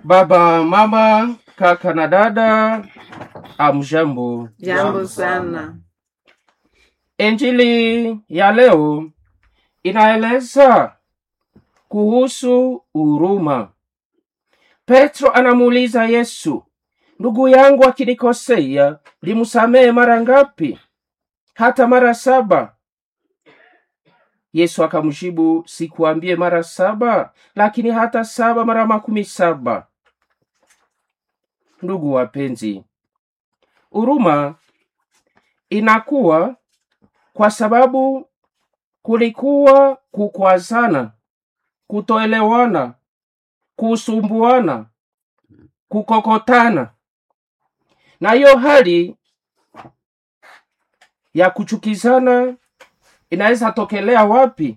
Baba, mama, kaka na dada, amjambo. Jambo sana. Injili ya leo inaeleza kuhusu huruma. Petro anamuuliza Yesu, ndugu yangu akinikosea, limsamehe mara ngapi? Hata mara saba? Yesu akamjibu, sikuambie mara saba, lakini hata saba mara makumi saba. Ndugu wapenzi, huruma inakuwa kwa sababu kulikuwa kukwazana, kutoelewana, kusumbuana, kukokotana, na hiyo hali ya kuchukizana inaweza tokelea wapi?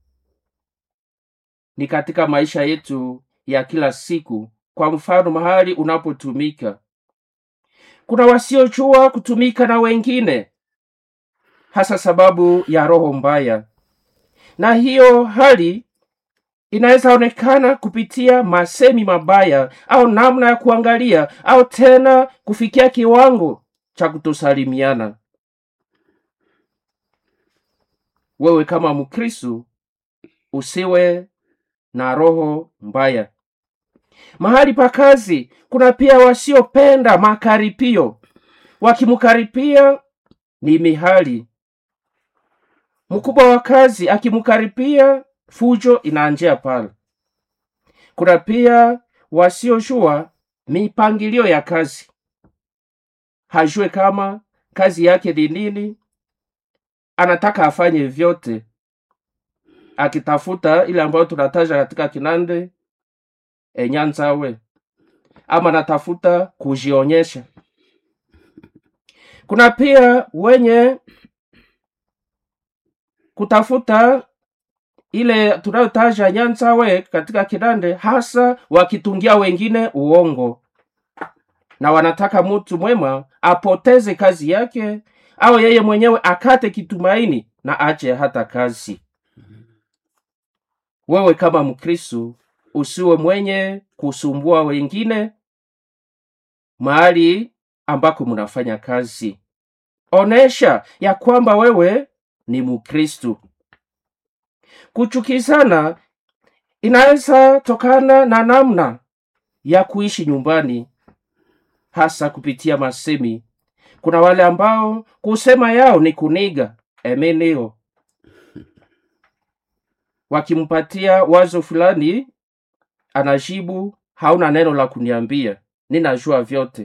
Ni katika maisha yetu ya kila siku. Kwa mfano, mahali unapotumika, kuna wasiojua kutumika na wengine, hasa sababu ya roho mbaya, na hiyo hali inaweza onekana kupitia masemi mabaya au namna ya kuangalia au tena kufikia kiwango cha kutosalimiana. Wewe kama Mkristo usiwe na roho mbaya. Mahali pa kazi kuna pia wasiopenda makaripio, wakimkaripia ni mihali. Mkubwa wa kazi akimkaripia, fujo inaanjia pale. Kuna pia wasiojua mipangilio ya kazi, hajue kama kazi yake ni nini, anataka afanye vyote, akitafuta ile ambayo tunataja katika Kinande enyanzawe, ama anatafuta kujionyesha. Kuna pia wenye kutafuta ile tunayotaja nyanzawe katika Kinande, hasa wakitungia wengine uongo, na wanataka mtu mwema apoteze kazi yake au yeye mwenyewe akate kitumaini na ache hata kazi. Wewe kama Mkristo usiwe mwenye kusumbua wengine mahali ambako mnafanya kazi. Onesha ya kwamba wewe ni Mkristo. Kuchukizana inaweza tokana na namna ya kuishi nyumbani, hasa kupitia masemi. Kuna wale ambao kusema yao ni kuniga emeneo, wakimpatia wazo fulani anajibu, hauna neno la kuniambia, ninajua vyote.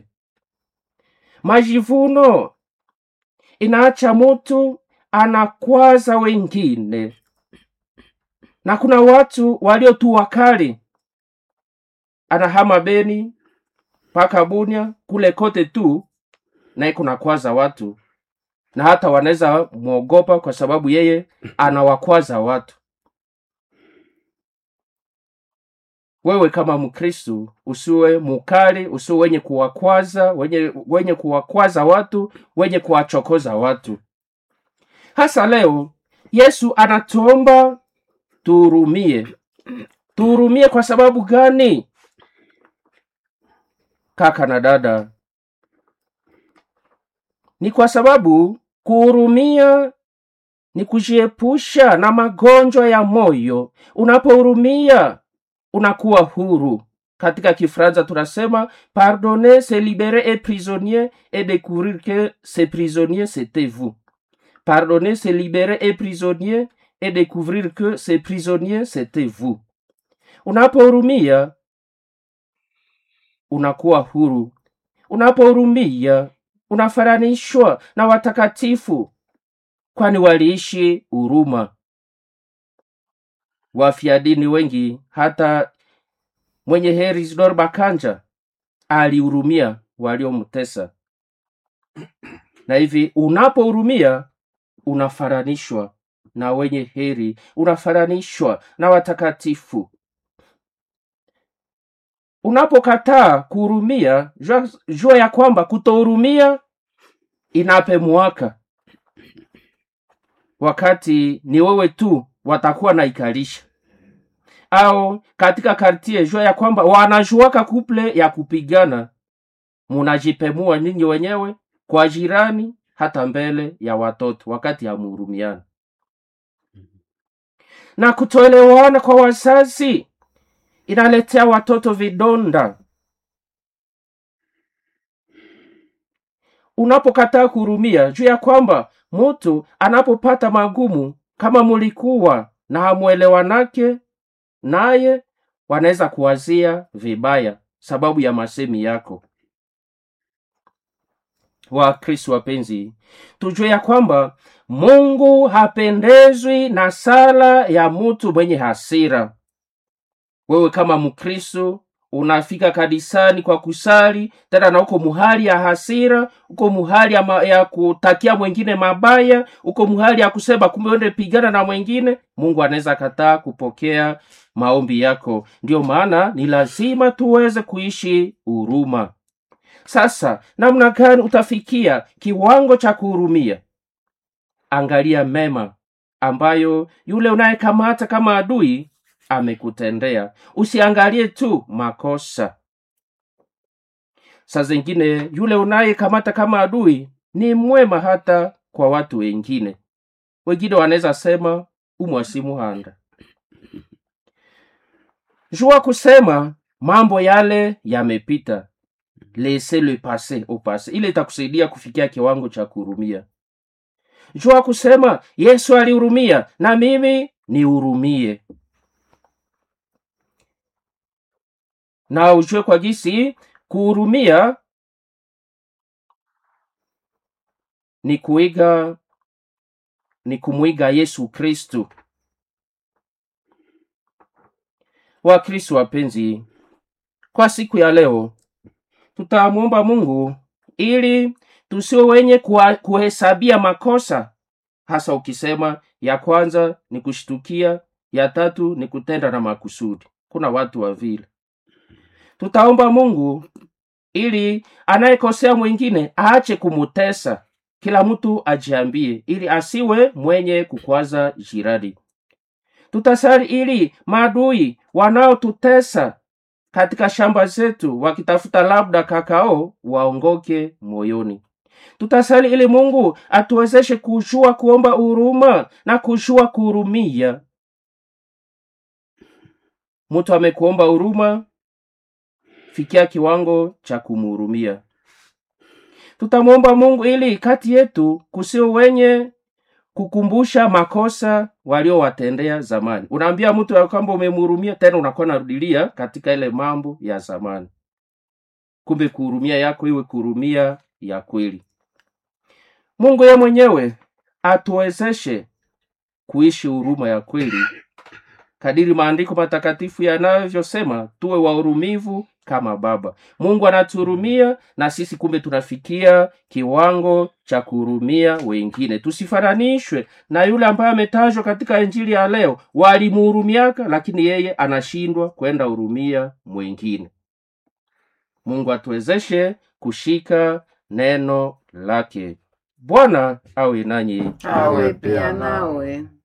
Majivuno inaacha mtu anakwaza wengine, na kuna watu walio tu wakali, anahama Beni mpaka Bunia kule kote tu, naye kunakwaza watu, na hata wanaweza mwogopa kwa sababu yeye anawakwaza watu. Wewe kama Mkristu usiwe mukali, usiwe wenye kuwakwaza wenye, wenye kuwakwaza watu, wenye kuwachokoza watu. Hasa leo Yesu anatuomba tuhurumie. Tuhurumie kwa sababu gani? Kaka na dada, ni kwa sababu kuhurumia ni kujiepusha na magonjwa ya moyo. Unapohurumia unakuwa huru. Katika Kifaransa tunasema pardonner c'est libérer un prisonnier et découvrir que ce prisonnier c'était vous. Pardonner c'est libérer un prisonnier et découvrir que ce prisonnier c'était vous. Unapohurumia unakuwa huru. Unapohurumia unafananishwa na watakatifu, kwani waliishi huruma. Wafia dini wengi, hata mwenye heri Isidore Bakanja alihurumia waliomtesa. Na hivi unapohurumia unafananishwa na wenye heri, unafananishwa na watakatifu. Unapokataa kuhurumia, jua, jua ya kwamba kutohurumia inape mwaka, wakati ni wewe tu watakuwa naikalisha au katika kartie jua ya kwamba wanajuaka kuple ya kupigana munajipemua ninyi wenyewe kwa jirani hata mbele ya watoto wakati hamuhurumiana na kutoelewana kwa wazazi inaletea watoto vidonda unapokataa kuhurumia juu ya kwamba mtu anapopata magumu kama mulikuwa na hamwelewanake naye wanaweza kuwazia vibaya sababu ya masemi yako wakristo wapenzi tujue ya kwamba mungu hapendezwi na sala ya mtu mwenye hasira wewe kama mkristo unafika kanisani kwa kusali tena na uko muhali ya hasira uko muhali ya, ma, ya kutakia mwengine mabaya uko muhali ya kusema kumbe uende pigana na mwengine mungu anaweza kataa kupokea maombi yako ndiyo maana ni lazima tuweze kuishi huruma sasa namna gani utafikia kiwango cha kuhurumia angalia mema ambayo yule unayekamata kama adui amekutendea usiangalie tu makosa saa zingine yule unayekamata kama adui ni mwema hata kwa watu wengine wengine wanaweza sema umwasimuhanda jua kusema mambo yale yamepita laissez le passé au passé ile itakusaidia kufikia kiwango cha kuhurumia jua kusema yesu alihurumia na mimi nihurumie na ujue kwa gisi kuhurumia ni kuiga ni kumwiga yesu kristu wakristu wapenzi kwa siku ya leo tutamwomba mungu ili tusio wenye kuwa- kuhesabia makosa hasa ukisema ya kwanza ni kushtukia ya tatu ni kutenda na makusudi kuna watu wa vile tutaomba mungu ili anayekosea mwingine aache kumutesa kila mtu ajiambie ili asiwe mwenye kukwaza jirani tutasali ili maadui wanaotutesa katika shamba zetu wakitafuta labda kakao waongoke moyoni tutasali ili mungu atuwezeshe kujua kuomba huruma na kujua kuhurumia mtu amekuomba huruma fikia kiwango cha kumhurumia tutamwomba mungu ili kati yetu kusio wenye kukumbusha makosa waliowatendea zamani unaambia mtu ya kwamba umemhurumia tena unakuwa narudilia katika ile mambo ya zamani kumbe kuhurumia yako iwe kuhurumia ya kweli mungu ye mwenyewe atuwezeshe kuishi huruma ya kweli kadiri maandiko matakatifu yanavyosema tuwe wahurumivu kama baba mungu anatuhurumia na sisi kumbe tunafikia kiwango cha kuhurumia wengine tusifananishwe na yule ambaye ametajwa katika injili ya leo walimuhurumiaka lakini yeye anashindwa kwenda hurumia mwengine mungu atuwezeshe kushika neno lake bwana awe nanyi awe pia nawe